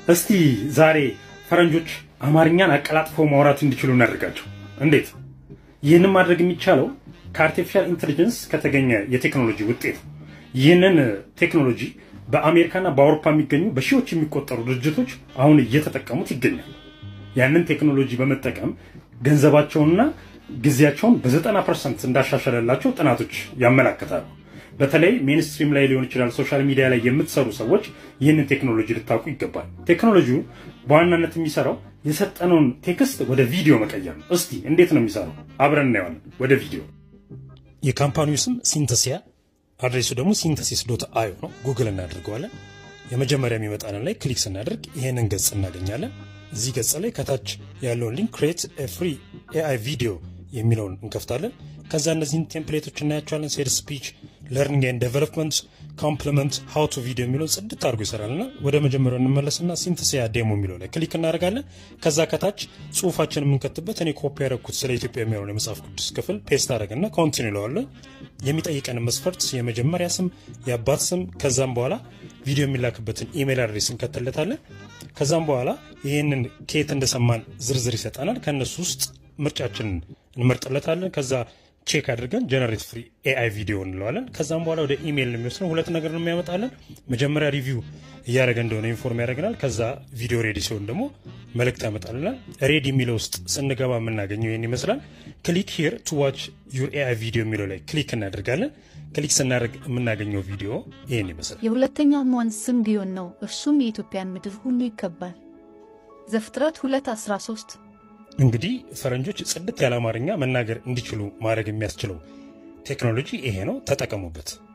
እስቲ ዛሬ ፈረንጆች አማርኛን አቀላጥፈው ማውራት እንዲችሉ እናደርጋቸው። እንዴት? ይህንን ማድረግ የሚቻለው ከአርቲፊሻል ኢንቴሊጀንስ ከተገኘ የቴክኖሎጂ ውጤት ነው። ይህንን ቴክኖሎጂ በአሜሪካና በአውሮፓ የሚገኙ በሺዎች የሚቆጠሩ ድርጅቶች አሁን እየተጠቀሙት ይገኛል። ያንን ቴክኖሎጂ በመጠቀም ገንዘባቸውንና ጊዜያቸውን በዘጠና ፐርሰንት እንዳሻሸለላቸው ጥናቶች ያመላክታሉ። በተለይ ሜንስትሪም ላይ ሊሆን ይችላል፣ ሶሻል ሚዲያ ላይ የምትሰሩ ሰዎች ይህንን ቴክኖሎጂ ልታውቁ ይገባል። ቴክኖሎጂው በዋናነት የሚሰራው የሰጠነውን ቴክስት ወደ ቪዲዮ መቀየር ነው። እስቲ እንዴት ነው የሚሰራው? አብረን እናየዋለን። ወደ ቪዲዮ። የካምፓኒው ስም ሲንተሲያ፣ አድሬሱ ደግሞ ሲንተሲስ ዶት አዮ ነው። ጉግል እናደርገዋለን። የመጀመሪያ የሚመጣንን ላይ ክሊክ ስናደርግ ይህንን ገጽ እናገኛለን። እዚህ ገጽ ላይ ከታች ያለውን ሊንክ ክሬት ፍሪ ኤአይ ቪዲዮ የሚለውን እንከፍታለን። ከዛ እነዚህን ቴምፕሌቶች እናያቸዋለን። ሴድ ስፒች፣ ለርኒንግ ኤንድ ዴቨሎፕመንት፣ ኮምፕሊመንት፣ ሃው ቱ ቪዲዮ የሚለውን ጽድት አድርጎ ይሰራልና ወደ መጀመሪያው እንመለስና ሲንተሲያ ዴሞ የሚለው ላይ ክሊክ እናደርጋለን። ከዛ ከታች ጽሁፋችን የምንከትበት እኔ ኮፒ ያደረግኩት ስለ ኢትዮጵያ የሚሆነው የመጽሐፍ ቅዱስ ክፍል ፔስት አደረግና ኮንቲኒ ይለዋለን። የሚጠይቀን መስፈርት የመጀመሪያ ስም፣ የአባት ስም፣ ከዛም በኋላ ቪዲዮ የሚላክበትን ኢሜይል አድሬስ እንከትለታለን። ከዛም በኋላ ይህንን ከየት እንደሰማን ዝርዝር ይሰጠናል። ከእነሱ ውስጥ ምርጫችንን እንመርጥለታለን። ከዛ ቼክ አድርገን ጀነሬት ፍሪ ኤአይ ቪዲዮ እንለዋለን። ከዛም በኋላ ወደ ኢሜይል ነው የሚወስነው። ሁለት ነገር ነው የሚያመጣለን። መጀመሪያ ሪቪው እያደረገ እንደሆነ ኢንፎርም ያደርገናል። ከዛ ቪዲዮ ሬዲ ሲሆን ደግሞ መልእክት ያመጣልናል። ሬዲ የሚለው ውስጥ ስንገባ የምናገኘው ይህን ይመስላል። ክሊክ ሂር ቱ ዋች ዩር ኤአይ ቪዲዮ የሚለው ላይ ክሊክ እናደርጋለን። ክሊክ ስናደርግ የምናገኘው ቪዲዮ ይህን ይመስላል። የሁለተኛው ወንዝ ስም ጊዮን ነው። እርሱም የኢትዮጵያን ምድር ሁሉ ይከባል። ዘፍጥረት 2:13 እንግዲህ ፈረንጆች ጽድት ያለ አማርኛ መናገር እንዲችሉ ማድረግ የሚያስችለው ቴክኖሎጂ ይሄ ነው። ተጠቀሙበት።